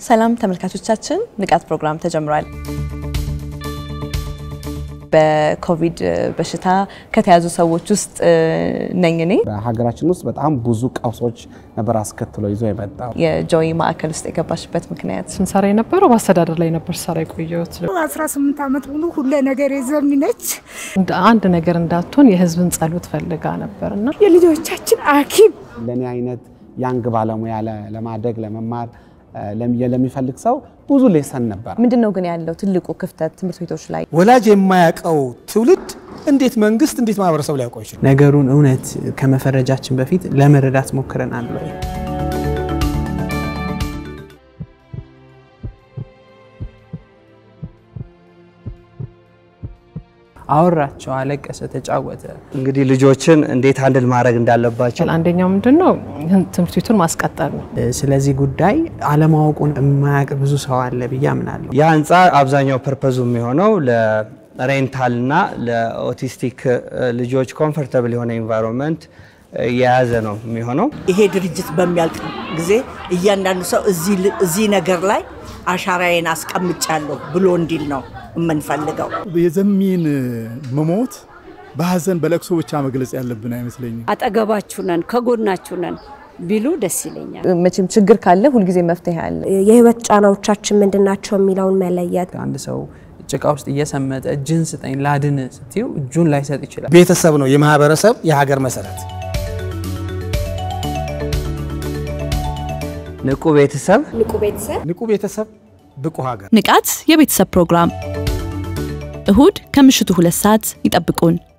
ሰላም ተመልካቾቻችን፣ ንቃት ፕሮግራም ተጀምሯል። በኮቪድ በሽታ ከተያዙ ሰዎች ውስጥ ነኝ እኔ። በሀገራችን ውስጥ በጣም ብዙ ቀውሶች ነበር አስከትሎ ይዞ የመጣው። የጆይ ማዕከል ውስጥ የገባሽበት ምክንያት ስንሰራ የነበረው በአስተዳደር ላይ ነበር ሰራ የቆየሁት። 18 ዓመት ሙሉ ሁለ ነገር የዘሚነች አንድ ነገር እንዳትሆን የህዝብን ጸሎት ፈልጋ ነበር እና የልጆቻችን ሐኪም ለእኔ አይነት ያንግ ባለሙያ ለማደግ ለመማር ለሚፈልግ ሰው ብዙ ሌሰን ነበር። ምንድን ነው ግን ያለው ትልቁ ክፍተት ትምህርት ቤቶች ላይ? ወላጅ የማያውቀው ትውልድ እንዴት መንግስት እንዴት ማህበረሰቡ ሊያውቀው ይችላል? ነገሩን እውነት ከመፈረጃችን በፊት ለመረዳት ሞክረናል ወይ? አወራቸው፣ አለቀሰ፣ ተጫወተ። እንግዲህ ልጆችን እንዴት አንድል ማድረግ እንዳለባቸው አንደኛው ምንድን ነው ትምህርት ቤቱን ማስቀጠል ነው። ስለዚህ ጉዳይ አለማወቁን የማያውቅ ብዙ ሰው አለ ብዬ አምናለሁ። ያ ህንፃ አብዛኛው ፐርፐዙ የሚሆነው ለሬንታል እና ለኦቲስቲክ ልጆች ኮምፎርታብል የሆነ ኢንቫይሮንመንት የያዘ ነው የሚሆነው። ይሄ ድርጅት በሚያልቅ ጊዜ እያንዳንዱ ሰው እዚህ ነገር ላይ አሻራዬን አስቀምጫለሁ ብሎ እንዲል ነው የምንፈልገው። የዘሚን መሞት በሀዘን በለቅሶ ብቻ መግለጽ ያለብን አይመስለኝም። አጠገባችሁ ነን ከጎናችሁ ነን ቢሉ ደስ ይለኛል። መቼም ችግር ካለ ሁልጊዜ መፍትሄ አለ። የህይወት ጫናዎቻችን ምንድን ናቸው የሚለውን መለየት አንድ ሰው ጭቃ ውስጥ እየሰመጠ እጅን ስጠኝ ላድን ስትዩ እጁን ላይሰጥ ይችላል። ቤተሰብ ነው የማህበረሰብ የሀገር መሰረት። ንቁ ቤተሰብ ንቁ ቤተሰብ ንቁ ቤተሰብ ብቁ ሀገር። ንቃት የቤተሰብ ፕሮግራም እሁድ ከምሽቱ ሁለት ሰዓት ይጠብቁን።